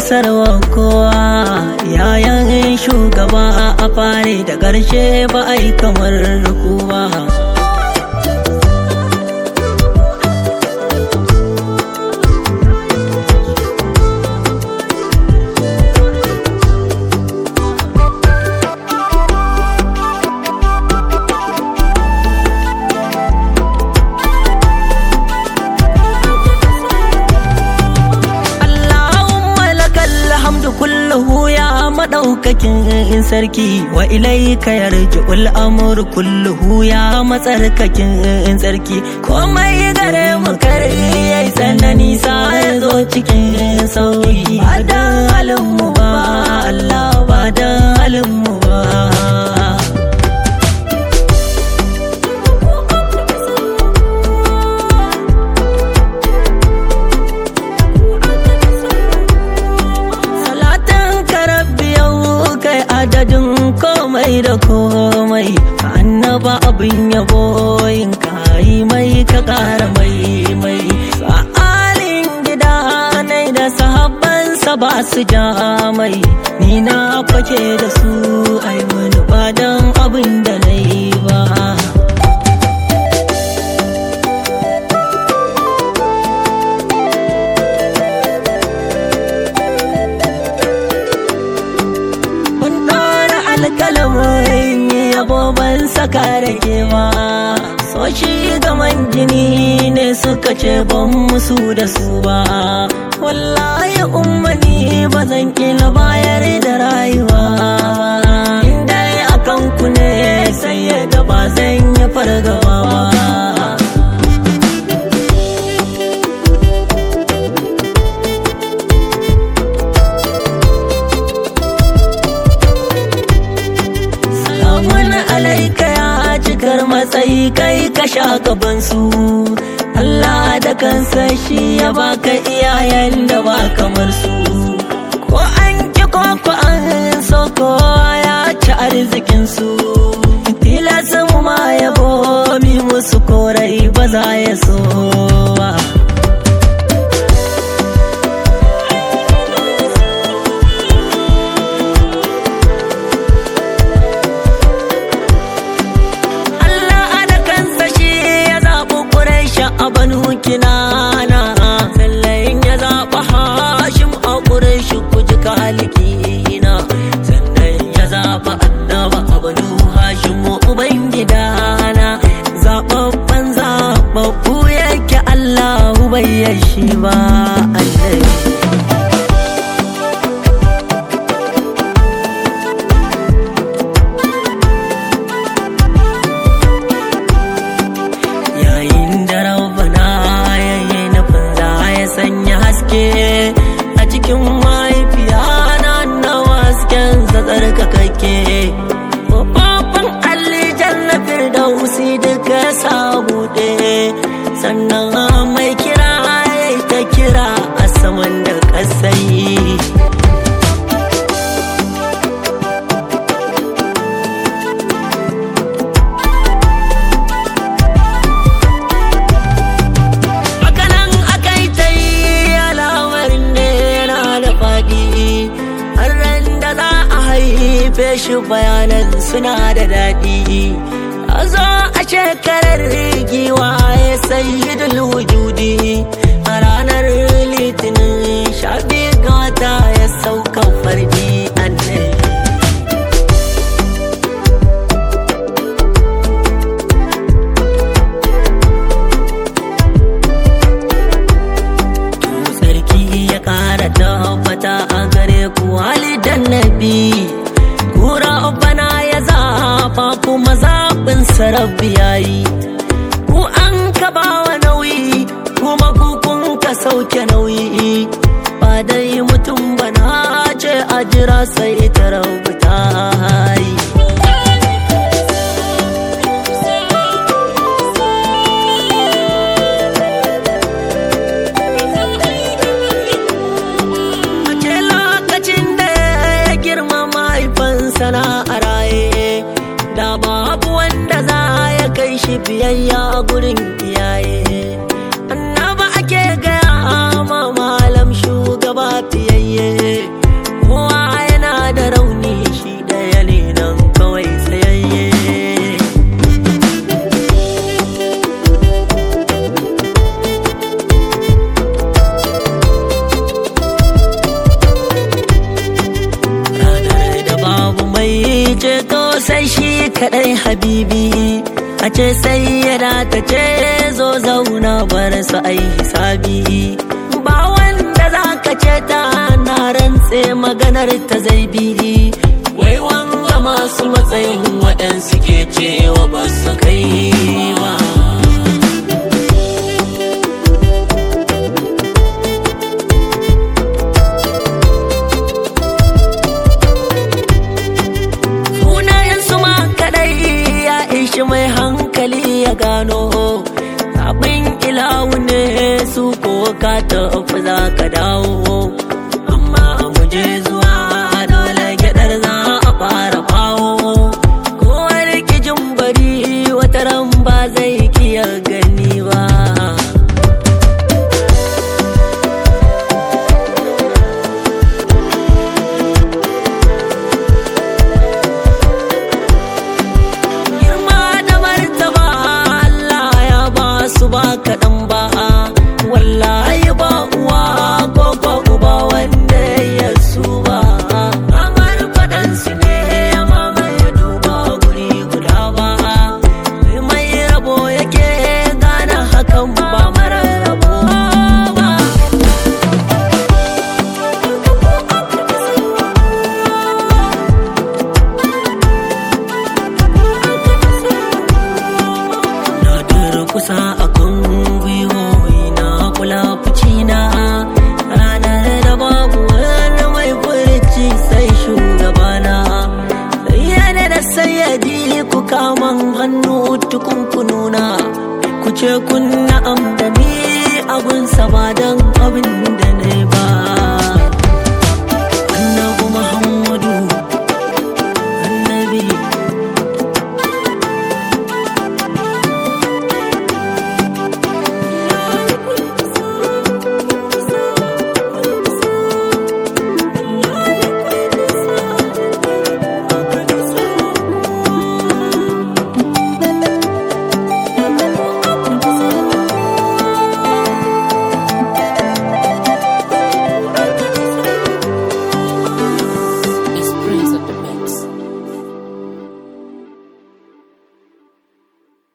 isarwa kowa yayan shugaba a fare da ƙarshe ba a yi kamar kowa kulluhu ya madaukakin sarki wa ilaika yarji'ul amru kulluhu ya matsarkakin sarki komai gare mu kare yayi tsanani sa ya zo cikin sauki ba dan halin mu ba Allah ba dan halin mu ba adadin komai da komai ka annaba abin yabo yin kayi mai ka kara mai mai sa'alin gida nai da sahabbansa ba su ja mai ni na fake da su ai wani badan abin da na yi ba alkalamin yabo ban saka rage ma so shi gaman jini ne suka ce ban musu da su ba wallahi ummani ba zan kila bayar da rayuwa inda akan ku ne sai ya gaba zan yi fargaba ba alaika ya cikar matsayi kai ka sha gabansu Allah da kansa shi ya baka iyayen da ba kamar su ko an ki ko ko an so ko ya ci arzikin su tilasin ma yabo mi musu korai ba za ya so ba a banu kinana sallayin ya zaɓa hashim a ƙureshi kuji kalikina sannan ya zaɓa annaba a banu hashim uban gidana zaɓaɓɓen zaɓaɓɓu yake allahu bai yashi ba annabi haske a cikin mahaifiya na nawa hasken tsarkakake babban allijan na firdausi duka sabuɗe sannan mai kira ta kira a saman da ƙasai haife shi bayanan suna da daɗi a zo a shekarar giwa ya sayi wujudi a ranar litinin sha biyu ga wata ya sauka fardi annai sarki ya ƙara tabbata a gare ku halidan nabi Kura bana ya zafa kuma zaɓin sarabbi yayi ku an ka bawa nauyi kuma kukun ka sauke nauyi ba dai mutum bana ce a jira sai ta rubuta yi sana a raye da babu wanda za ya kai shi biyayya a gurin iyaye annaba ake gaya ma malam shugaba fiyayye kadai habibi a ce sai yana ta ce zo zauna bar su ai hisabi ba wanda za ka ce ta na rantse maganar ta zai bi wai wanga masu matsayin waɗansu ke cewa ba su kai ba sunayensu ma kadai ya ishi mai hankali ya gano abin ilahu ne su ko ka tafi za ka dawo amma mu je zuwa dole gyadar za a fara fawo kowar kijin bari wata ran ba zai kiya gani ba girma da martaba Allah ya ba su ba kaɗan ba wallahi ba uwa ko ko uba wanda ya su ba amar faɗan su ne ya mamaye duba guri guda ba mai rabo yake gane hakan ba mara rabo ba na durkusa a kan gwiwoyi na kula na ranar da babu wani mai furci sai shugabana yana da sayyadi ku kaman hannu tukun kununa ku ce kun na'am da ni abun ba